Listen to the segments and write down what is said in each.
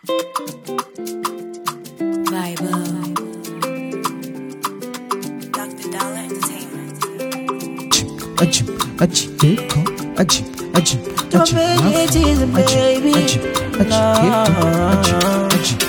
Vibe. Dr. Dollar Entertainment. Acım, acım, yeko, acım, acım, Your acım, baby acım, is a baby. acım, acım, yeko, acım, acım.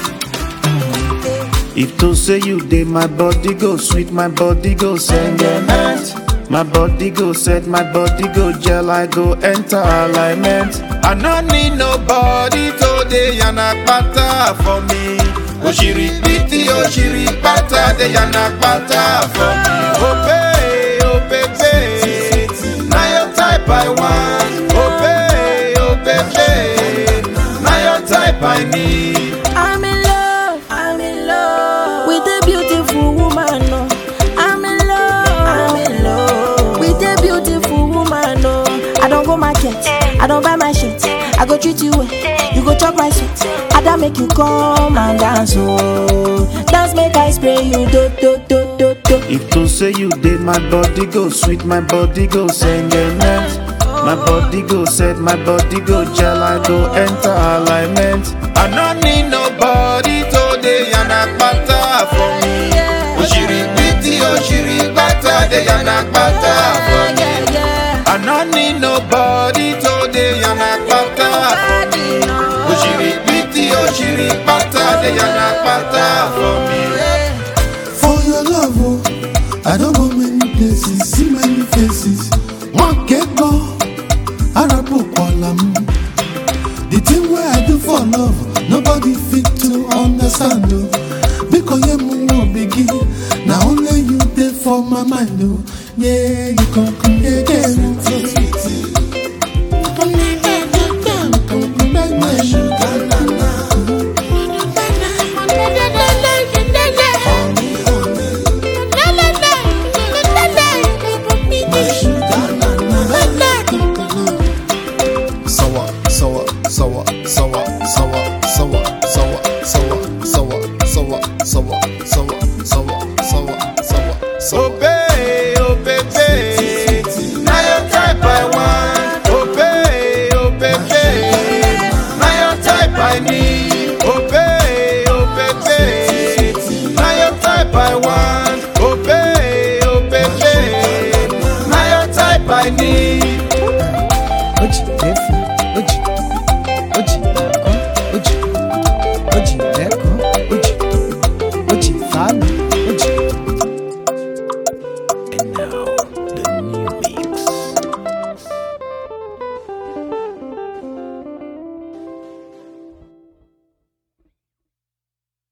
If to say you dey, my body go sweet, my body go sentiment. My body go set, my body go gel, I go enter alignment. I no need nobody today, yana pata for me. Oshiri piti, oshiri pata, de yana pata for me. Oh babe, oh baby, now your type I want. Oh babe, oh baby, now your type I need. I'm in love, I'm in love with a beautiful woman. No. I'm in love, I'm in love with a beautiful woman. No. I don't go market, I don't buy my shit. I go treat you well, you go chop my sweet. I don't make you come and dance, oh. Dance make I spray you, do do do do do. If to say you did, my body go sweet, my body go sentiment. My body go set, my body go gel, I go enter alignment. I no need nobody today, yana pata for me. Oshiri piti, oshiri bata, de yana pata for me. Yeah, yeah. I no need nobody today, yana pata for me. Oshiri piti, oshiri bata, de yana pata for me. For your love, oh, I don't go many places, see many faces. One get go, Arabu Kwalam. The thing where I do for love, nobody fit to understand. Oh. Because you move begin, now only you there for my mind. Oh. Yeah, you come come again.